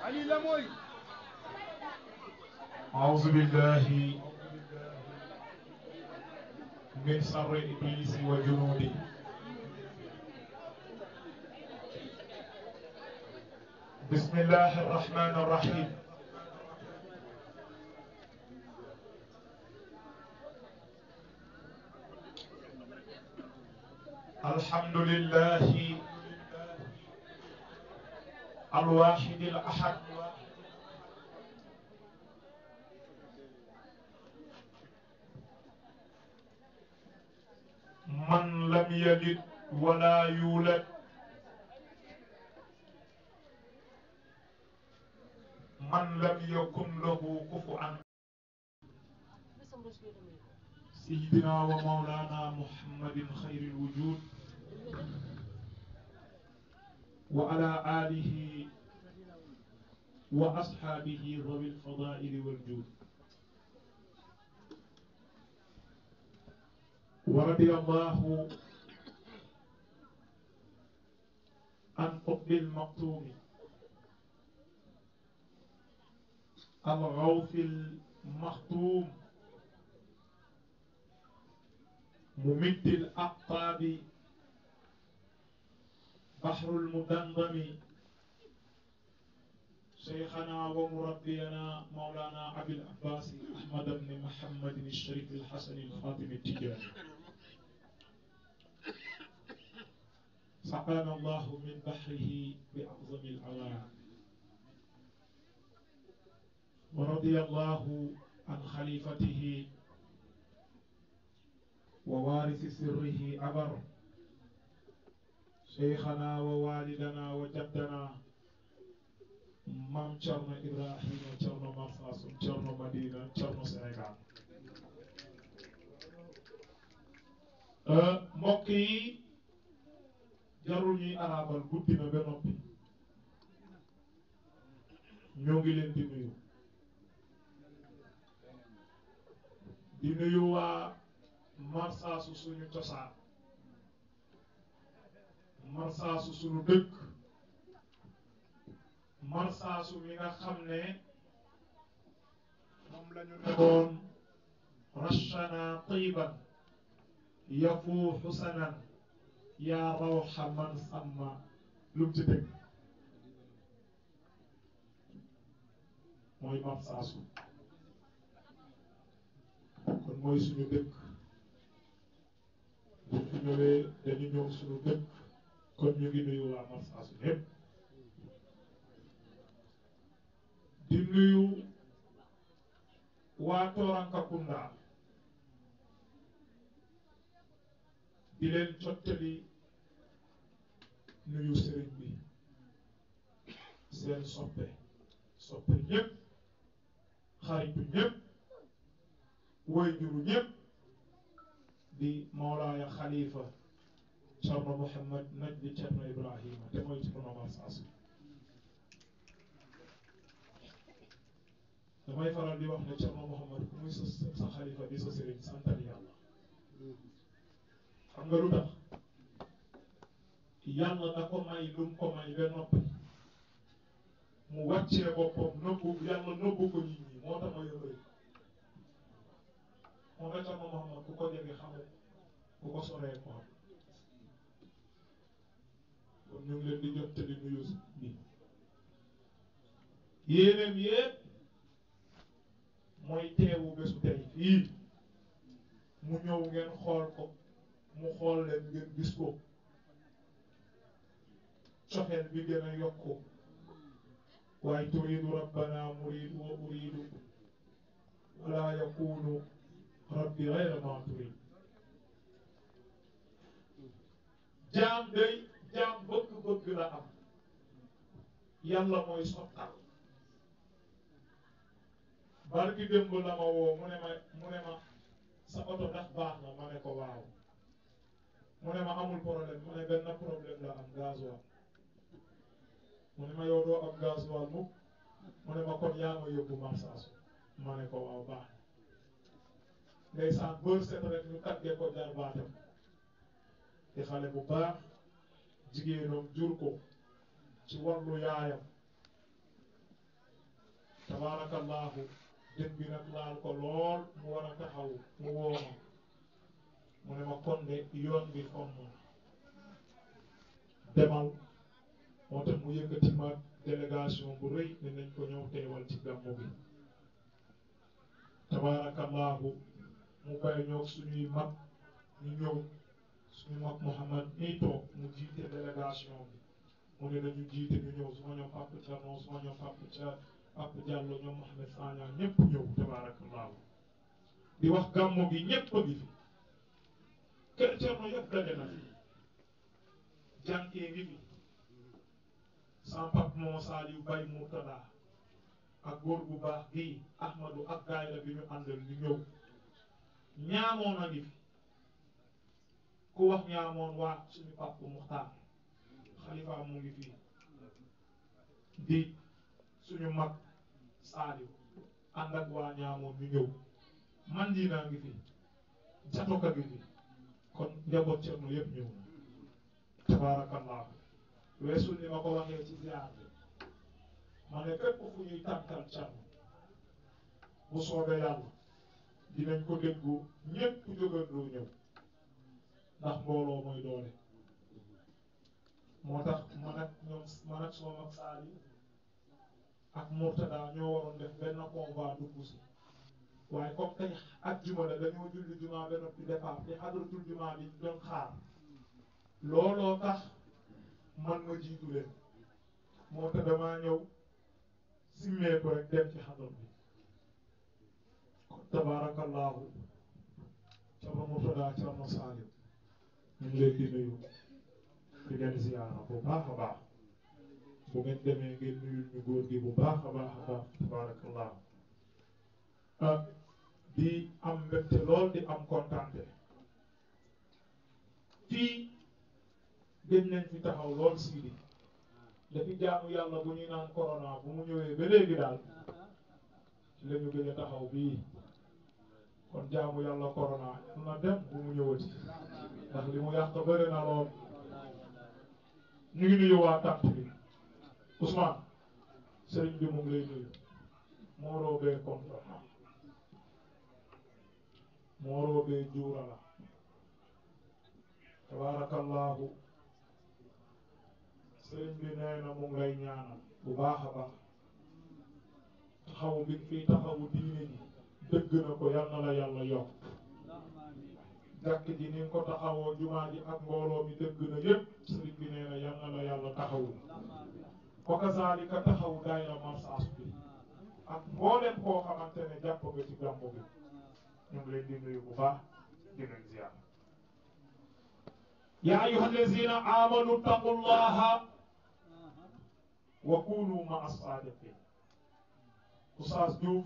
Ali la mooy أعوذ بالله من شر إبليس وجنوده بسم الله الرحمن الرحيم الحمد لله الواحد الأحد من لم يلد ولا يولد من لم يكن له كفوا سيدنا ومولانا محمد خير الوجود وعلى آله وأصحابه ذوي الفضائل والجود ورضي الله عن قطب المقتوم الغوث المختوم ممد الأقطاب بحر المدندم شيخنا ومربينا مولانا أبي العباس أحمد بن محمد الشريف الحسن الخاتم التجاري سقانا الله من بحره بأعظم العوام ورضي الله عن خليفته ووارث سره أبر شيخنا ووالدنا وجدنا maam Thierno Ibrahima Thierno Marsassoum Thierno Madina Thierno Sénégal mbokk yi jarul ñuy arabal guddi na ba noppi ñoo ngi leen di nuyu di nuyu waa Marsassoum suñu cosaan Marsassoum suñu dëkk marsaasu mi nga xam ne moom la ñu nekkoon rachana tiban yafuuxu sanan yaa rawxa man samma lu mu ci dëgg mooy marsaasu kon mooy suñu dëkk bu fi ñëwee dañu ñëw suñu dëkk kon ñu ngi nuyu waa marsaasu yépp di nuyu waa Toorankakunda di leen jottali nuyu sëriñ bi seen soppe soppe ñëpp xaritu ñëpp woyjuru ñëpp di Mawlaaya Xalifa Cerno Muhammad Najdi Cerno Ibrahima te mooy Cerno Marsassoum damay faral di wax ne Cerno Muhammad ku muy sa sa xalifa di sa sëriñ santal yàlla xam nga lu tax yàlla da ko may lu mu ko may ba noppi mu wàccee boppam nëbbu yàlla nëbbu ko nit ñi moo tax ma yëngale moo tax Cerno Muhammad ku ko jege xamul ku ko soree ko xam kon ñu ngi leen di jot te di nuyu bi yéeneem yépp mooy teewu bésu tey fii mu ñëw ngeen xool ko mu xool leen ngeen gis ko cofeel bi gën a yokku waaye turidu rabbana muridu wa uridu wala yakunu rabbi gayra ma turid jaam day jaam bëgg-bëgg la am yàlla mooy sottal barki démb la ma woo mu ne ma mu ne ma sa oto ndax baax na ma ne ko waaw mu ne ma amul problème mu ne benn problème la am gasoil mu ne ma yow doo am gasoil mukk mu ne ma kon yaa ma yóbbu Marsassoum ma ne ko waaw baax na ndeysaan bër set rek ñu tàggee ko jarbaatam di xale bu baax jigéenam jur ko ci wàllu yaayam tabaarakallaahu dën bi nag laal ko lool mu war a taxaw mu wooma mu ne ma kon de yoon bi fomm demal moo tax mu yëkkati ma délégation bu rëy ne nañ ko ñëw teewal ci gàmmu bi tabaarakallaahu mu bàyyi ñoo suñuy mag ñu ñëw suñu mag Mouhamad nii toog mu jiite délégation bi mu ne nañu jiite ñu ñëw suma ñoom Papa Thierno suma ñoom Papa Thia Papa Diallo ñoom Mohamed Sagna ñëpp ñëw tabaarakallaahu di wax gàmmu gi ñëpp a ngi fi kër Thierno yëpp daje na fi jànkee ngi fi sans Pape moo Saliou Baye Murtada ak góor bu baax bii Ahmadou ak daayira bi ñu àndal ñu ñëw ñaamoon a ngi fi ku wax ñaamoon waa suñu Papa Muxtaar xalifa mu ngi fii di suñu mag Saliou ànd ak waa ñaamoon ñu ñëw man di naa ngi fi jatoka ngi fi kon njaboot Cerno yëpp ñëw na tabaarakallahu weesul ni ma ko waxee ci ziar bi ma ne fépp fu ñuy tànkal Cerno bu soobee yàlla dinañ ko déggu ñëpp jógandoo ñëw ndax mbooloo mooy doole moo tax man ak ñoom man ak soo mag Saali ak Murtada ñoo waroon def benn convoi dugg si waaye comme tey ak juma la dañoo julli juma ba noppi départ te xadratul juma bi doon xaar looloo tax man ma jiitu leen moo tax damaa ñëw simmee ko rek dem ci xadar bi kon tabaarakallaahu Cerno Murtada Cerno Saaliw ñu ngi leen di nuyu di leen ziyaara bu baax a baax bu ngeen demee ngeen nuyul ñu góor gi bu baax a baax a baax tabaarakallaahu ah di am mbégte lool di am kontante fii gëj nañ fi taxaw lool siidi dafi jaamu yàlla bu ñuy naan corona bu mu ñëwee ba léegi daal ci la ñu gëj a taxaw bii kon jaamu yàlla corona yal na dem bu mu ñëwati ndax li mu yàq bëri na lool ñu ngi nuyu waa tant bi Ousmane sëriñ bi mu ngi lay nuyu mooroo bee kontaan mooroo bee juura la tabaarakallaahu sëriñ bi nee na mu ngi lay ñaanal bu baax a baax taxawu bi fii taxawu diine ji dëgg na ko yal na la yàlla yokk jàkk ji ni nga ko taxawoo jumaa ji ak mbooloo mi dëgg na yépp sëriñ bi nee na yal na la yàlla taxawu wa kazaalika taxawu daayira marsaas bi ak mboolem koo xamante ne jàpp nga ci gàmmu bi ñu ngi leen di nuyu bu baax di leen ziar yaa ayyuha allazina amanu taqullaha wa kunu ma as-sadiqin Oustaz Diouf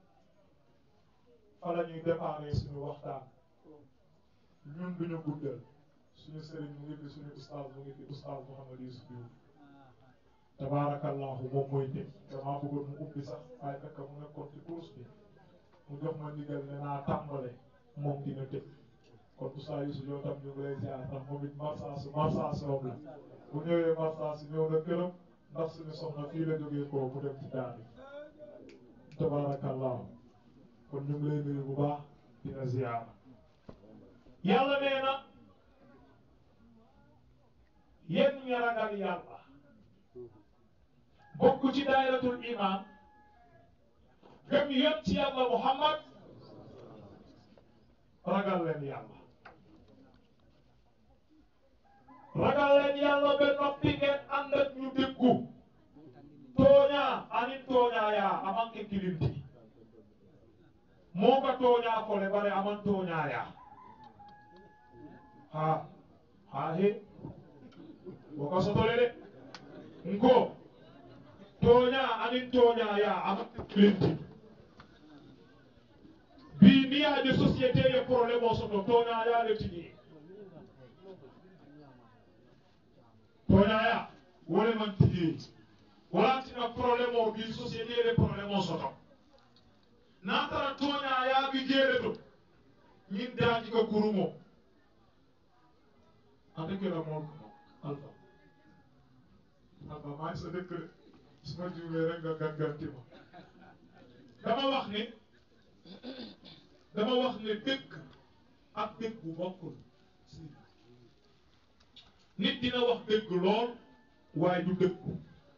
fa la ñuy déparé suñu waxtaan ñun duñu guddal suñu sëriñ mu ngi fi suñu oustaz mu ngi fi oustaz Mouhamed Youssouf Diouf tabaarakallahu moom mooy tëj damaa bëggoon mu ubbi sax waaye fekk mu nekkoon ci course bi mu jox ma ndigal ne naa tàmbale moom dina tëj kon oustaz Youssouf yow tam ñu ngi lay ziar ndax moom it marsaasu marsaasu yoom la bu ñëwee marsaasu ñëw na këram ndax suñu soxna fii la jógee koo mu dem ci daani tabaarakallahu kon ñu ngi lay nuyu bu baax dina ziar yàlla nee na yéen ñi ragal yàlla bokk ci daayratul iman gëm yéen ci yàlla muhammad ragal leen yàlla ragal leen yàlla ba noppi ngeen ànd ak ñu déggu tooñaa anin tooñaa yaa amanke kilinti moo ka tooñaa fole bare aman tooñaa yaa ha ha he woka sotole de nko tooñaa anin tooñaa yaa aman kilinti bi ni yaa de société ye problème o soto tooñaa yaa le tigi tooñaa yaa wole man tigi walantina problème o bi société ye problème o soto n'a tara tooñaa yaa bi jeere to ñin daaji ka kurumo ate kela mool alpha alpha maa ngi sa dëkk de su ma juumee rek nga gàgganti ma dama wax ne dama wax ne dëgg ak dëgg bu bokkul nit dina wax dëgg lool waaye du dëggu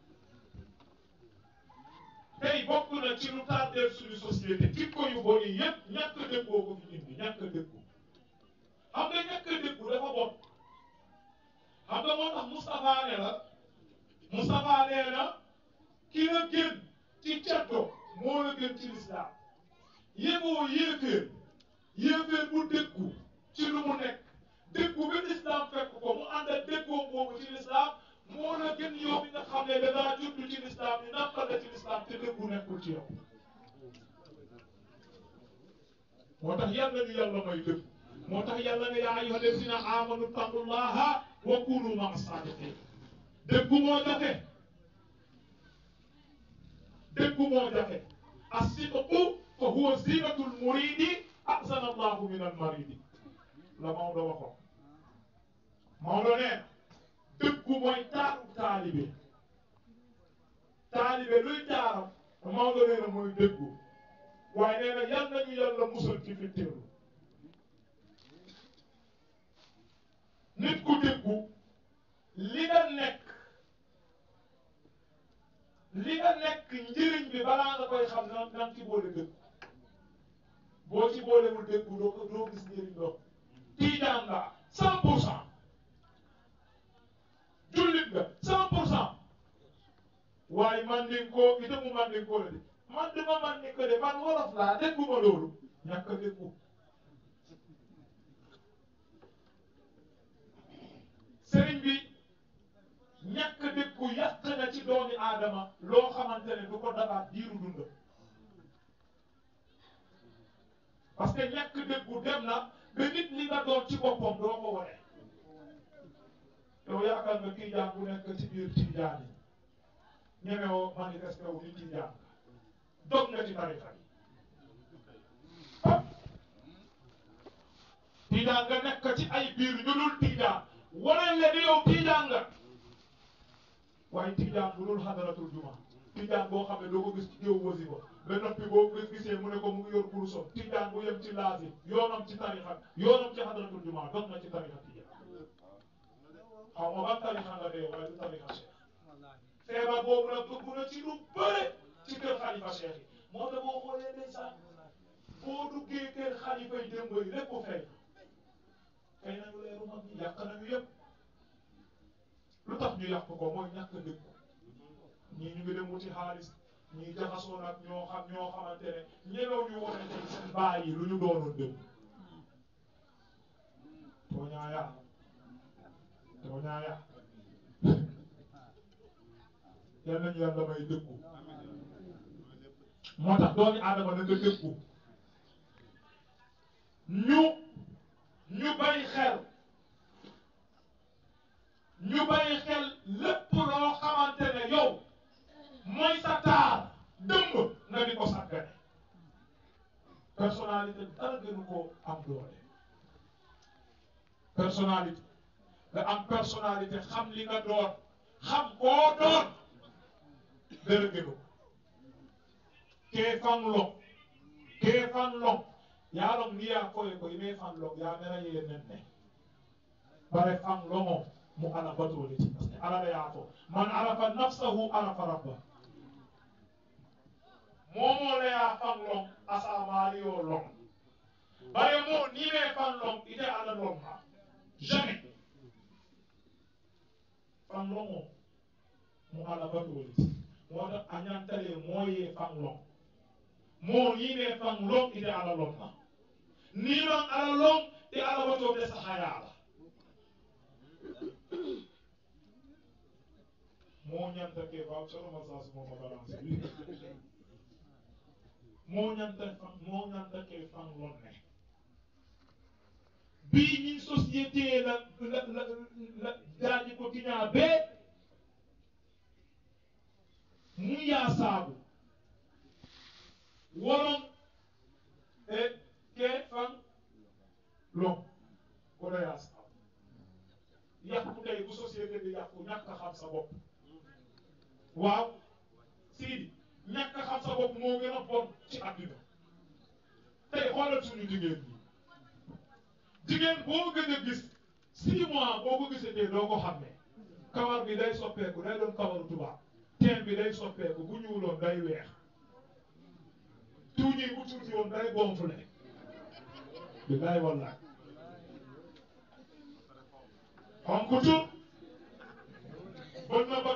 tey bokk na ci lu tardeel suñu société jikko yu bon yi yépp ñàkk dëggoo ko fi indi ñàkk dëggu xam nga ñàkk dëggu dafa bon xam nga moo tax Moustapha ne la Moustapha nee na ki la gën ci ceddo moo la gën ci lislaam yéboo yéeféer yéeféer bu dëggu ci lu mu nekk dëggu ba lislaam fekk ko mu ànd ak dëggoo boobu ci lislaam moo la gën yow mi nga xam ne da ngaa judd ci lislaam ñu nampal la ci lislaam te dëggu nekkul ci yow moo tax yàlla ñu yàlla may dëgg moo tax yàlla ne yaa ayyuha allazina amanu taqullaha wa kunu maa saadiqin dëggu moo jafe dëggu moo jafe as-sidqu fa huwa zinatul muridi ahsana allahu min al maridi la Maodo waxoon Maodo nee dëggu mooy taaru taalibe taalibe luy taaram Maodo nee na mooy dëggu waaye nee na yal nañu yàlla musal ci fitteelu nit ku dëggu li nga nekk li nga nekk njëriñ bi balaa nga koy xam nan nan ci boole dëggu boo ci boolewul dëggu doo ko doo gis njëriñ doo tiijaan nga cent pour cent jullit nga cent pour cent waaye man ni ko ite mu man ni ko la de man duma man ni ko de man wolof laa déggu ma loolu ñàkk a déggu sëriñ bi ñàkk a déggu yàq na ci doomi aadama loo xamante ne du ko dabaat diiru dund parce que ñàkk déggu dem na ba nit li nga doon ci boppam doo ko wone yow yaakaar nga tiijaan bu nekk ci biir tiijaan yi ñemewoo manifesté wu ni tiijaan dog nga ci tarixa yi tiijaan nga nekk ci ay biir ñu dul tiijaan wane le ni yow tiijaan nga waaye tiijaan bu dul xadaratul juma tiijaan boo xam ne doo ko gis ci géew wasifa ba noppi boo ko gisee mu ne ko mu ngi yor kurusam tiijaan bu yem ci laasi yoonam ci tarixa yoonam ci xadaratul juma dog na ci tarixa tiijaan xaw ma ban tarixa nga dee waaye du tarixa cheikh feebar boobu nag dugg na ci lu bëre ci kër xalifa cheikh yi moo tax boo xoolee ndeysaan boo duggee kër xalifa yi démb yi lépp fay fay nañu leeru mag ñi yàq nañu yëpp lu tax ñu yàq ko mooy ñàkk dëgg ñii ñu ngi dem wuti xaalis ñii jaxasoo nag ñoo xam ñoo xamante ne ñemew ñu wone tey seen baay yi lu ñu doonoon dem tooñaaya tooñaaya yal nañu yàlla may dëggu moo tax doomi aadama na nga dëggu ñu ñu bàyyi xel ñu bàyyi xel lépp loo xamante ne yow mooy sa taar dëmb nga di ko sàggane personnalité dara gënu ko am doole personnalité nga am personnalité xam li nga doon xam koo doon dara gënu kee fan long kee fan long yaa long ni yaa koye ko ime fan long yaa mera yee nen ne bare fan longo mu ala batole ci parce que ala la yaa fo man arafa nafsahu arafa rabba momo le yaa fan long asamaari yoo long bare moo ni mee fan long ite ala long ha jamais fan longo mu ala batole ci moo tax a ñantale mooyee fan long moo ni mee fan long ite ala long ha ni man ala long te ala batole sahayaala moo ñanta ke faw soloma sas mooma balance bi moo ñanta fan moo ñanta ke fan lon ne bii ñin société la la la la daaji ko tiñaa bee mu yaa saabu woron e ke fan lon kono yaa saabu yàqu tey bu société bi yàqu ñàkk a xam sa bopp waaw Sidi ñàkk a xam sa bopp moo gën a bon ci àddina tey xoolal suñu jigéen ñi jigéen boo gën a gis six mois boo ko gisatee doo ko xam ne kawar bi day soppeeku day doon kawaru tubaab teen bi day soppeeku bu ñuuloon day weex tuuti bu tuuti woon day gonflé billaay wallaay xonk tut bët na ba